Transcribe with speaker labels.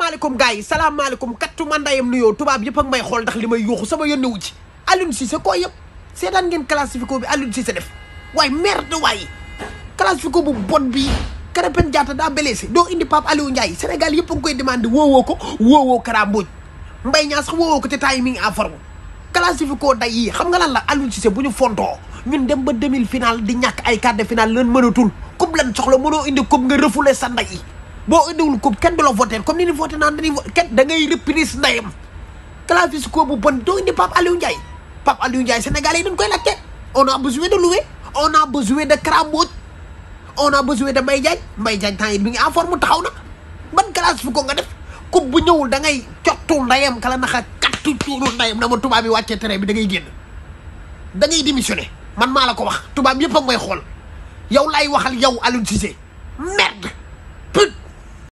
Speaker 1: salaamaaleykum gars yi salaamaaleykum kattu ma ndayam nuyoo tubaab yëpp ak may xool ndax li may yuuxu sama yónne wu ci Aliou Cissé koo yëpp seetaan ngeen classifico bi Aliou Cissé def waaye merde waaye classifico bu bon bi Krépin Diatta daa blessé doo indi Pape Aliou Ndiaye Sénégal yëpp a ngi koy demandé woowoo ko woowoo Kara Mbodj Mbaye Niang sax woowoo ko te temps yi mi ngi en forme classifico day yi xam nga lan la Aliou Cissé bu ñu fontoo ñun dem ba demi final di ñàkk ay quart de finale lan mënatul coupe lan soxla mënoo indi coupe nga refoulé sa nday yi boo indiwul coupe kenn du la voté comme ni ni voté naan dañuy kenn da ngay reprise ndayam classifico bu bon doo indi Pape Aliou Ndiaye Pape Aliou Ndiaye Sénégalais yi dañ koy laajte on a besoin de louer on a besoin de Kara Mbodj on a besoin de Mbaye Diagne Mbaye Diagne temps yi mi ngi en forme taxaw na ban classifico nga def coupe bu ñëwul da ngay cottu ndayam kala naxa kattu cuuru ndayam na ma tubaab bi wàccee terrain bi da ngay génn da ngay démissionné man maa la ko wax tubaab yëpp a may xool yow laay waxal yow Aliou Cissé merde